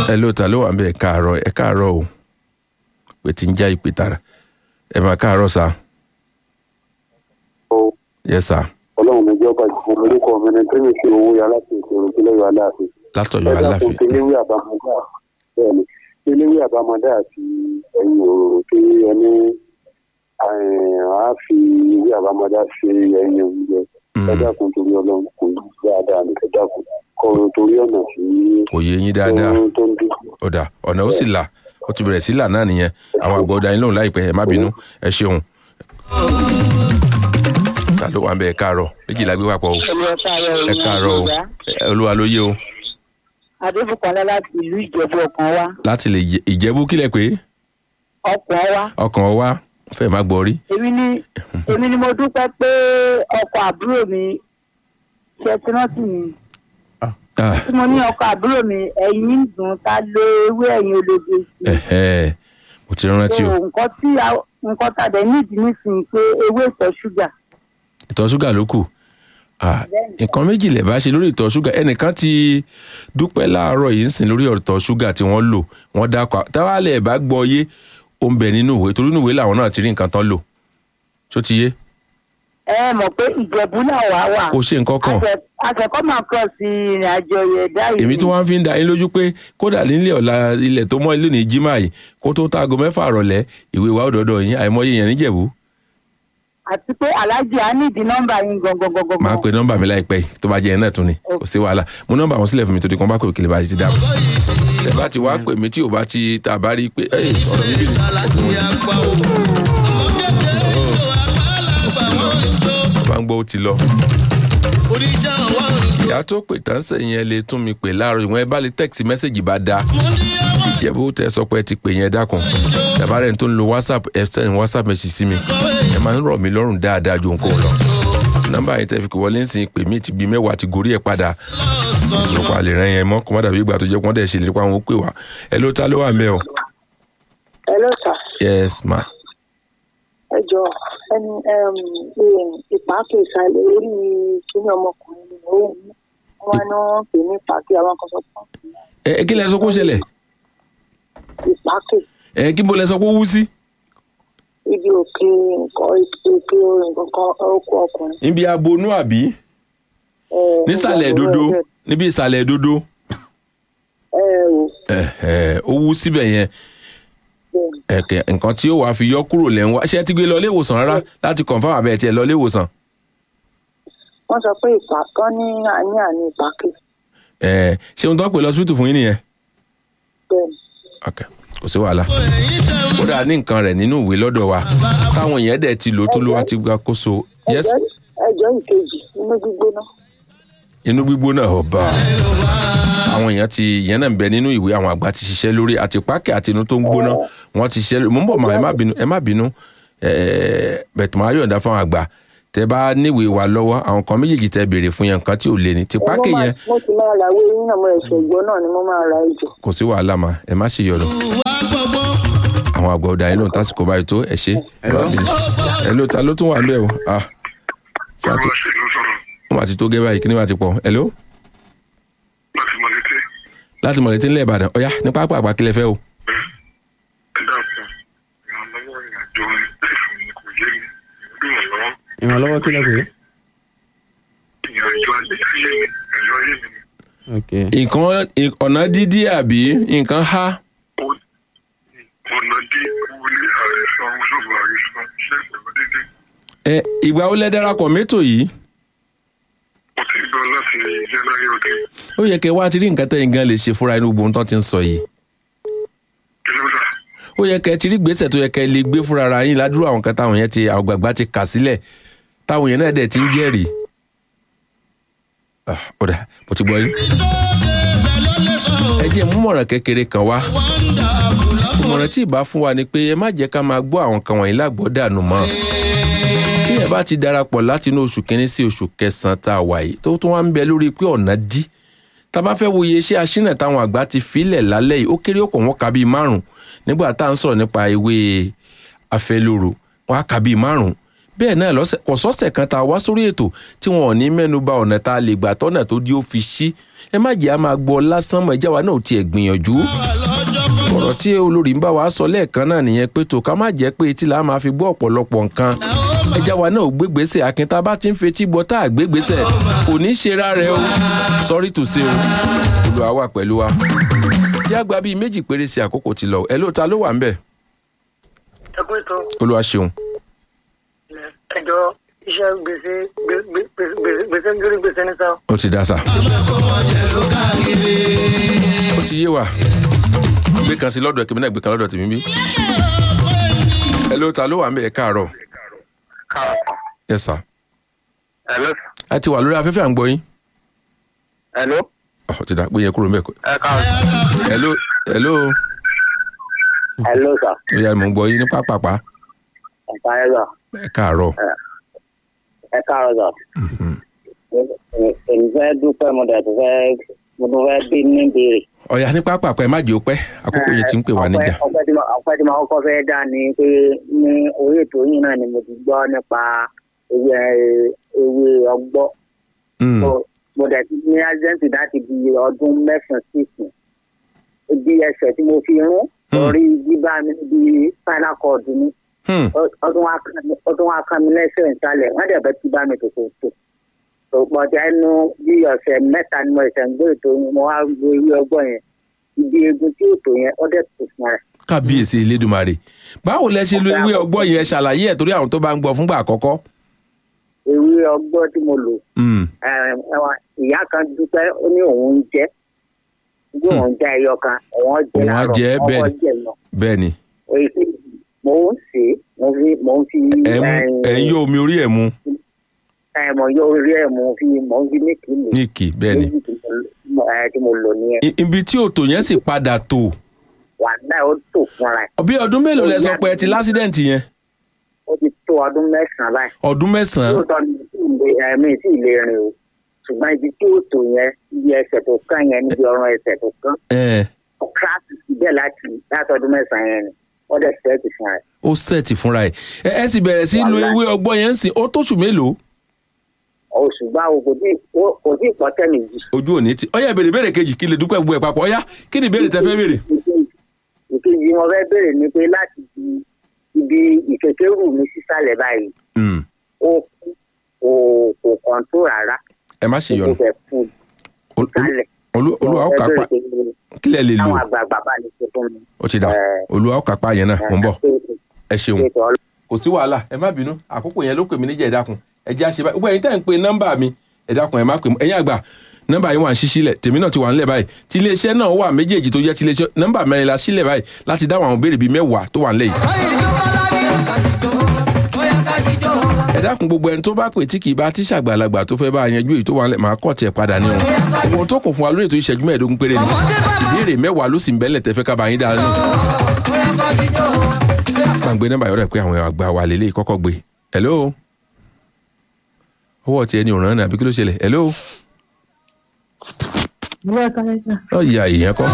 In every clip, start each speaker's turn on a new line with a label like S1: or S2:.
S1: ẹ ló ta ló wà ń bẹ ẹ káàárọ̀ ẹ káàárọ̀ o pé tí ń já ìpè tara ẹ máa káàárọ̀ sá yẹ sá
S2: ọlọ́run mi jọba ìfún orúkọ mi ní tẹ́lẹ̀ sí owó yàrá sí ìṣòro ìpínlẹ̀ yọ aláàfin.
S1: látọ̀yọ̀
S2: ẹ̀dá fún
S1: aláfin
S2: kéléwé àbámọ́dá bẹ́ẹ̀ ni kéléwé àbámọ́dá àti ẹ̀yìn òróró tí ẹni á fi ìwé àbámọ́dá ṣe ẹ̀yìn oúnjẹ ẹ̀dá fún torí ọlọ́run kò ní dáadáa ní ẹ̀dá fún kọ́ torí ọ̀nà tí
S1: kò yé yín dáadáa
S2: tó- tó ń dùn.
S1: ọ̀dà ọ̀nà ó sì là ó ti bẹ̀rẹ̀ sí là náà nìyẹn àwọn àgbà ọ̀dà yín lóhùn láìpẹ́ ẹ má bínú ẹ ṣeun. ta ló wà ń bẹ ẹ káàárọ̀ méjìlá gbé papọ̀ o ẹ káàárọ̀ o ẹ- olúwa ló yé o
S3: adébùkọ́lá láti ìlú ìjẹ̀bú ọkàn wa
S1: láti lè jẹ- ìjẹ́bú kílẹ̀ pé
S3: ọkàn wa
S1: ọkàn wa fẹ́ má gbọ́ rí
S3: èmi ni èmi ni mo dúpẹ́ pé ọkọ àbúrò mi ṣe ti rántí mi
S1: Ah,
S3: tí mo ní ọkọ àbúrò mi ẹ̀yìn ń dùn ta lé ewé ẹ̀yìn ológe sí
S1: ẹ̀hẹ́, mo ti rántí o
S3: so nǹkan tí a- nǹkan tá a dẹ̀ nídìí nísìnyí pé ewé ìtọ̀ ṣúgà
S1: ìtọ̀ ṣúgà ló kù Ah,
S3: Bẹ́ẹ̀ni.
S1: nǹkan méjì lè bá ṣe lórí ìtọ̀ ṣúgà ẹnìkan ti dúpẹ́ láàárọ̀ yìí ń sìn lórí ìtọ̀ ṣúgà tí wọ́n lò wọ́n dákọ̀ táwa lè bá gbọ́ yé ó ń bẹ nínú ìwé torí nínú ìwé làwọn náà ti rí nǹkan tán lò tó ti yé
S3: ẹ mọ̀ pé ìjẹ̀bú náà wà wà
S1: kò ṣe nǹkan kan
S3: àtẹ̀kọ́ máa kọ́ sí ìrìn àjò ẹ̀dá yìí
S1: èmi tí wọ́n fi ń da yín lójú pé kódà nílé ọ̀la ilẹ̀ tó mọ́ ilé ní jimá yìí kó tó táago mẹ́fà rọ̀lẹ́ ìwé wa ó dọ̀dọ̀ yín àìmọye yẹn níjẹ̀bú
S3: àti pé aláàjì á nídìí nọ́mbà yín gangan gangan
S1: máa pe nọ́mbà mi láìpẹ́ yìí tó bá jẹ́ yẹn náà tún ni kò sí wàhálà mo nọ́mbà wọn sílẹ̀ fún mi tó di kan bá pè òkèlè bá ti dáhùn tẹ bá ti wá pè mí tí ò bá ti tà bá rí i pé ẹ ọ̀rọ̀ mi bìrì bá ń gbọ́ ó ti lọ. ìyá tó pè tán sẹ́yìn ẹ lè tún mi pè láàárọ̀ ìwọ̀n ẹ bá lè tẹ́kìtì mẹ́sẹ̀gì bá dáa ìjẹ́bú tẹ sọ pé ẹ ti pè yẹn dákun tàbá rẹ̀ tó ń lo whatsapp ẹ sẹ́yìn whatsapp message sí mi ẹ máa ń rọ̀ mí lọ́rùn dáadáa ju nǹkan lọ nọ́mbà yẹn tẹ́ fi wọlé ń sìn pè mí ti bí mẹ́wàá ti gorí ẹ̀ padà ìṣòro àlè rẹ̀ yẹn mọ́ kó má dàbí ìgbà tó jẹ́ pọ́n dẹ̀ ṣe lè pa àwọn ó pè wá ẹ ló ta ló wà mẹ́ o.
S3: ẹ ló sà
S1: yes ma
S3: ẹ jọ ẹni ìpàkè ìsàlẹ̀ orí kíní ọmọkùnrin ni ó ń wọn ní wọn pè ní ìpàkè àwọn kan sọ fún
S1: ẹ ẹ kí lẹ sọ pé ó ṣẹlẹ̀
S3: ìpàkè
S1: ẹ kí bó lẹ sọ pé ó wú sí.
S3: ibi òkè nǹkan òkè nǹkan kan oko ọkùnrin.
S1: níbi abonú àbí
S3: ẹ,
S1: nísàlẹ̀
S3: nígbà tó
S1: dodo
S3: rẹ̀
S1: níbi ìsàlẹ̀ dodo
S3: ẹ ò
S1: ẹ ẹ ó wú síbẹ̀ yẹn
S3: bẹ́ẹ̀
S1: ẹkẹ nǹkan tí ó wàá fi yọ kúrò lẹ́ ń wá ṣé ẹ ti gbé lọ ilé ìwòsàn rárá láti confam àbẹ̀ tiẹ̀ lọ ilé ìwòsàn.
S3: wọ́n sọ pé ìpàkọ́ ní àní àní ìpàkè
S1: ẹ ṣé ohun tó ń pè lọ hospital fún yín nìyẹn.
S3: bẹ́ẹ̀
S1: ok kò sí wàhálà ó dáa ní nǹkan rẹ̀ nínú ìwé lọ́dọ̀ wa táwọn èèyàn dẹ̀ ti lò tó ló wá ti gba kóso yes
S3: ẹjọ́ ẹjọ́ ìkejì inú gbígbóná
S1: inú gbígbóná ọba àwọn èèyàn ti ìyẹn náà ń bẹ nínú ìwé àwọn àgbà ti ṣiṣẹ́ lórí àti pákẹ́ àti inú tó ń gbóná wọ́n ti ṣiṣẹ́ lórí mo ń bọ̀ máa ẹ má bínú ẹ má bínú bẹ̀tùmọ̀ máa yọ̀ǹda fáwọn àgbà tẹ bá níwèé wa lọ́wọ́ àwọn kan méjèèjì tẹ béèrè fún yẹn nǹkan tí ò lé ní ti pákẹ́ yẹn
S3: mo ti máa ra owó yín náà mo ẹ̀ṣẹ̀ ìgbọ́ náà ni mo máa ra ìjọ.
S1: kò sí wàhálà mà ẹ má ṣe yọ̀rọ̀ àwọn àgbà ọ̀dà yìí lóun tásìkò báyìí tó ẹ ṣe ẹ má bínú ẹ ló ta ló tún wà ń bẹ̀ o ah ṣáà tó wọ́n máa ti tó gẹ́ báyìí kí ni máa ti pọ̀ ẹ ló
S4: láti mọ̀lété
S1: láti mọ̀lẹ́tí ńlẹ̀ ìbàdàn ọ̀yá ní pápá àgbà kílẹ̀ fẹ́ o.
S4: ẹ dákun ìrànlọ́wọ́ ìrìnàjò ẹ̀fọn ni kò yé mi ìrànlọ́wọ́
S5: ìrànlọ́wọ́ kí lẹ pè é.
S4: ìrìnàjò ayé ayé mi ìrìnàjò ayé mi ni
S5: ok
S1: nǹkan ọ̀nà dídí àbí nǹkan há
S4: ó ọ̀nà dí wọlé àìsàn ṣọ́ọ̀bù àìsàn ṣe pẹ̀lú dédé
S1: ẹ ìgbà ó lẹ́ darapọ̀ mẹ́tò yìí
S4: mo ti gbọ́ láti january ọdún
S1: ó yẹ kẹ́ wá ti rí nǹkan tẹ́yìn gan lè ṣe fúnra inú gbogbo tó ti ń sọ yìí
S4: kìlómítà
S1: ó yẹ kẹ́ ti rí gbèsè tó yẹ kẹ́ lè gbé fúnra ara yín ládùúrà àwọn kan táwọn yẹn ti àwọn gbàgbà ti kà sílẹ̀ táwọn yẹn náà dẹ̀ ti ń jẹ́rìí. Ah, ó dà mo ti gbọ́ yín. ẹ jẹ́ múmọ̀ràn kékeré kan wá ìmọ̀ràn tí ìbá fún wa ni pé ẹ má jẹ́ ká máa gbọ́ àwọn kan wọ̀nyí lágbọ́ dànù mọ́ bí ẹ bá ti darapọ̀ láti inú oṣù kínní sí oṣù kẹsàn-án tá a wà yìí tó tún wá ń bẹ lórí pé ọ̀nà dí tá a bá fẹ́ wo iye iṣẹ́ aṣínà táwọn àgbà ti filẹ̀ lálẹ́ yìí ó kéré ọ̀pọ̀ wọn kà bíi márùn-ún nígbà tá à ń sọ̀rọ̀ nípa ewé afẹ́lóró wọn á kà bíi márùn-ún bẹ́ẹ̀ náà lọ́sẹ̀ kò sọ́sẹ̀ kan tá a wá sórí ètò tí wọn ò ní mẹ́nu bà ọ̀nà tá a lè gbà tọ́nà tó di ó fi ṣí ẹ má jẹ́ a máa gbọ́ lásán mọ́ ẹjá wa náà ò tiẹ̀ gbìyànjú ọ̀rọ̀ tí olórí ń bá wa sọ lẹ́ẹ̀kan náà nìyẹn pé tó ká má jẹ́ pé etí la máa fi gbọ́ ọ̀pọ̀lọpọ̀ nǹkan ẹjá wa náà ò gbégbèsè akin tá a bá ti ń fetí gbọ́ tá a gbégbèsè kò ní í ṣe rárẹ̀ o sorry to say o olùwà wà pẹ̀lú wa tí a gba bíi méjì péré sí àkókò ti lọ ẹ ló ta ló wà ń bẹ̀
S5: ẹ kú ètò
S1: olúwa ṣeun
S5: ẹjọ iṣẹ gbèsè gbè- gbè- gbè- gbèsè lórí gbèsè ní sáà
S1: ó ti dá sa. ó ti yé wa gbé kan sí lọ́dọ̀ kìmínà gbé kan lọ́dọ̀ tèmi bí. ẹ ló ta ló wà ń bẹ̀ ẹ káàárọ̀ ẹ sà.
S4: Hello.
S1: a ti wà lórí afẹ́fẹ́ à ń gbọ́ yín.
S4: Hello.
S1: Ọ̀, ó ti dà pé yẹn kúrò ń bẹ̀ kọ́.
S4: Ẹ káàárọ̀.
S1: ẹ ló ẹ ló
S2: hello sir
S1: ó yà mò ń gbọ́ yín ní pápápá
S2: ẹ káàárọ̀
S1: ẹ káàárọ̀.
S2: ẹ káàárọ̀
S1: Mhm.
S2: sir èmi fẹ́ dúpẹ́ mo dẹ̀ tó fẹ́ mo tó fẹ́ bí ní ìbéèrè.
S1: ọ̀yà ní pápápá ẹ má jẹ́ ó pẹ́ àkókò yẹn ti ń pè wá níjà.
S2: ọpẹ́ ọpẹ́ tí mo ọpẹ́ tí mo kọ́kọ́ fẹ́ dá ni pé ní orí ètò yìí náà ni mo ti gbọ́ nípa ewé ewé ọgbọ́
S1: Mm,
S2: So, mo dẹ̀ ti ní accident láti di ọdún mẹ́sàn-án sísìn ibi ẹsẹ̀ tí mo fi rún
S1: Hmm.
S2: lórí bíbá mi níbi spinal cord mi
S1: hmm,
S2: Ó- ọdún wa kan mi- ọdún wa kan mi lẹ́sẹ̀ ìsàlẹ̀ wọ́n dẹ̀ bẹ́ ti bá mi tòkò tó tó pọ̀já inú bí ọ̀sẹ̀ mẹ́ta ni mo ṣẹ̀ ń gbé ètò yẹn mo wá gbé ewé ọgbọ́n yẹn ibi egun tí ètò yẹn ó dẹ̀ tó fún rẹ̀.
S1: kábíyèsí elédùnmarè báwo lẹ ṣe lo ewé ọgbọ́n yẹn ṣàlàyé ẹ̀ torí àwọn tó bá ń gbọ́ fúngbà àkọ́kọ́.
S2: ewé ọgbọ́n tí mo lò
S1: Mm,
S2: ẹ, ẹwà, ìyá kan dúpẹ́ ó ní òun ń jẹ́ bí òun jẹ́ ẹyọ kan òun jẹ́
S1: Òun á
S2: láàárọ̀,
S1: jẹ ẹ́ bẹ́ẹ̀
S2: ọkọ
S1: ni.
S2: jẹ́ lọ.
S1: bẹ́ẹ̀ ni
S2: Èyí tí mo ń sè é mo fi mo ń fi
S1: ẹ̀ ń ẹ̀ ń yọ omi orí ẹ̀ mu
S2: ẹ mo yọ orí ẹ̀ mo fi mo ń fi ní kí lò
S1: ní kì bẹ́ẹ̀ ni.
S2: méjì tí mo ẹ, tí mo lò nìyẹn
S1: I- ibi tí òtò yẹn sì padà tò
S2: wà náà ó tò fúnra ẹ̀
S1: bí ọdún mélòó lẹ sọ pé ẹ ti lásídẹ̀ǹtì yẹn
S2: ó ti tó ọdún mẹ́sàn-án báyìí
S1: ọdún mẹ́sàn-án
S2: lóòótọ́ mi tí ì lè ẹ̀mí tí ì lè rìn o ṣùgbọ́n ibi tí ó tò yẹn ibi ẹsẹ̀ tó kán yẹn níbi ọrùn ẹsẹ̀ tó kán
S1: ẹ̀
S2: kíláàsì síbẹ̀ láti láti ọdún mẹ́sàn-án yẹn ni wọ́n dẹ̀ sẹ́ẹ̀tì fúnra ẹ̀.
S1: ó sẹ́ẹ̀tì fúnra ẹ̀ ẹ ẹ sì bẹ̀rẹ̀ sí lo
S2: Wàhálà.
S1: ewé ọgbọ́n yẹn ń sìn ó tóṣù mélòó
S2: oṣù báwo kò tí ó- kò tí ì pọ̀ tẹ́ méjì.
S1: ojú òní ti ọyá ìbéèrè béèrè kejì kí lè dúpẹ́ gbogbo ẹ̀ papọ̀ ọyá kí ni ìbéèrè tẹ fẹ́ béèrè.
S2: ìkejì mo fẹ́ béèrè ni pé láti di ibi ìkékerù mi sísàlẹ̀ báyìí
S1: Mm,
S2: ó kú kò kò kọ̀ǹtó rárá
S1: ẹ má ṣe
S2: kò
S1: yọnu
S2: fẹ́ fún
S1: Ol- ol-
S2: sálẹ̀.
S1: olú- olúwa ó
S2: Mo fẹ́
S1: kápá
S2: béèrè pé
S1: kí lẹ lè lò
S2: táwọn àgbààgbà bá lè ṣe fún mi.
S1: ó ti dà
S2: Ẹ.
S1: olúwa ó kápá yẹn náà mò ń bọ̀ ẹ ṣeun
S2: ṣe tọ́
S1: kò sí wàhálà ẹ má bínú àkókò yẹn ló pè mí níjà ẹ dákun ẹ jẹ́ àṣẹ báyìí gbogbo ẹ̀yin tẹ́ ń pe nọ́mbà mi ẹ dákun ẹ má pè mọ́ ẹ̀yin àgbà nọ́mbà yín wà ń ṣí sílẹ̀ tèmi náà ti wà ńlẹ̀ báyìí tí iléeṣẹ́ náà wà méjèèjì tó jẹ́ ti iléeṣẹ́ nọ́mbà mẹ́rin la sílẹ̀ báyìí láti dáhùn àwọn béèrè bíi mẹ́wàá tó wà ńlẹ̀ yìí. ẹ dákun gbogbo ẹni tó bá pè tí kì í bá tí ṣàgbàlagbà tó fẹ́ bá yanjú èyí tó wà ńlẹ̀ máa kọ́ tiẹ̀ padà ní wọn. ohun tó kún fún wa lórí ètò ìṣẹ́jú mẹ́ẹ̀ẹ́dógún péré ni ìbéèrè mẹ́wàá ló sì ń bẹ́lẹ̀ tẹ́fẹ́ ká bá yín dáa nù. máa ń gbé nọ́mbà yọ̀rọ̀ pé àwọn àgbà wa lélẹ́yìí kọ́kọ́ gbé hello owó tiẹ̀ ni òràn náà àbí kí ló ṣẹlẹ̀ hello
S6: Ìwé ẹ̀ka ẹ̀sà.
S1: ọ̀yà èèyàn kọ́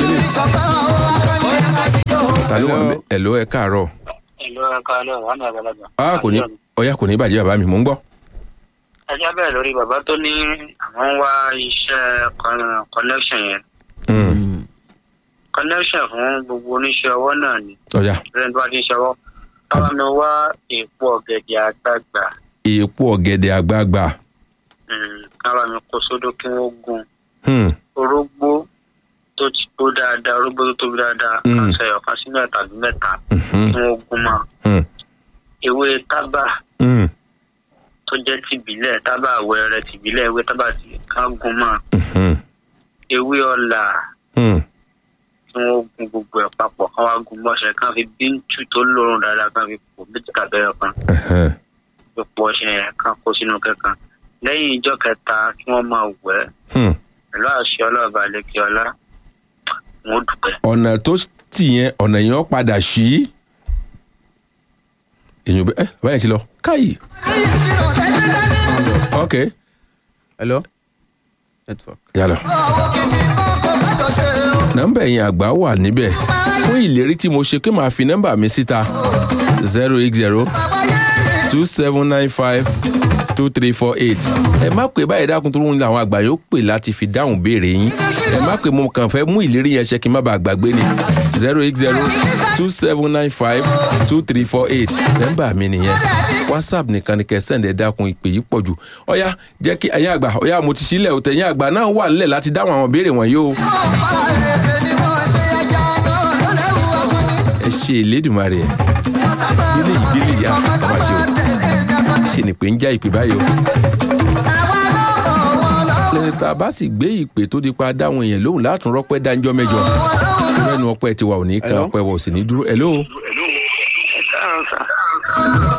S1: ta ló wà ń bẹ̀ hello ẹ káàárọ̀
S5: ìlú ẹ̀ka alẹ́ wà ní àgbàlagbà.
S1: ah kò ní ọ̀yà kò ní bàjẹ́ bàbá mi mò ń gbọ́
S5: ẹjẹ́ bẹ́ẹ̀ lórí bàbá tó ní àwọn ń wá iṣẹ́ con- connection yẹn
S1: Mm,
S5: connection fún gbogbo oníṣẹ́ ọwọ́ náà ni
S1: ọ̀yà
S5: lẹ́yìn tó bá ti ń ṣọwọ́ káwá mi wá èpo ọ̀gẹ̀dẹ̀ àgbààgbà
S1: èèpo ọ̀gẹ̀dẹ̀ àgbagbà
S5: mm, káwá mi kó sódó kí wọ́n gún
S1: Hmm,
S5: orógbó tó ti tó dáadáa orógbó tó tóbi dáadáa
S1: Mm.
S5: kàṣẹ ọ̀kan sí mẹ́ta tàbí mẹ́ta
S1: mhm,
S5: kí wọ́n gún mọ́
S1: hmm,
S5: ewé tábà
S1: hmm,
S5: tó jẹ́ tìbílẹ̀ tábà wẹrẹ tìbílẹ̀ ewé tábà tí ká gún mọ́
S1: mhm,
S5: ewé ọ̀là
S1: hmm.
S5: tí wọ́n gun gbogbo ẹ̀ papọ̀ kán wá gun bọ́ṣẹ kán fi bíntù tó lòrùn dáadáa kán fi pò méjì tàbí ẹyọ kan
S1: ẹhẹ́n,
S5: fi pò ọṣẹ yẹn kán kó sínú kẹ̀kan lẹ́yìn ìjọ kẹta kí wọ́n máa wẹ̀ ẹ́
S1: hmm.
S5: pẹ̀lú àṣẹ ọlọ́ọ̀bà lẹ́kì ọlá wọn ò dùpẹ́.
S1: ọ̀nà tó tì yẹn ọ̀nà yẹn ó padà sí èyàn bẹ ẹ báyìí ti lọ káyì. ok
S7: hello network.
S1: yálà nọ́mbà ẹ̀yìn àgbà wà níbẹ̀ fún ìlérí tí mo ṣe pé màá fi nọ́mbà mi síta zero eight zero two seven nine five two three four eight ẹ má pè báyìí dákun tó ń lọ àwọn àgbà yóò pè láti fi dáhùn béèrè yín ẹ má pè mo kàn fẹ́ mú ìlérí yẹn ṣe kí n má bàa gbàgbé ni zero eight zero two seven nine five two three four eight nọ́mbà mi nìyẹn whatsapp nìkan ni kẹ́ send ẹ dákun ìpè yìí pọ̀ jù ọ̀yá jẹ́ kí ẹ̀yin àgbà ọ̀yá mo ti sílẹ̀ òtẹ̀ ẹ̀yin àgbà náà wà nílẹ̀ láti dáhùn àwọn béèrè wọ̀nyí o. ẹ ṣe ìlédùmarè ẹ gbélé yìí gbélé yìí àwọn àṣẹ o ṣe ni pé ń já ìpè báyìí o. lẹ́yìn tá a bá sì gbé ìpè tó di pa dáhùn èèyàn lóhùn látún rọ́pẹ́ dáńjọ́ mẹ́jọ lẹ́nu ọpẹ́ tiwa ò ní kan
S7: Hello?
S1: ọpẹ́ wa ò sì ní dúró ẹ̀ lóhùn.
S5: ẹ káàárọ̀ sà.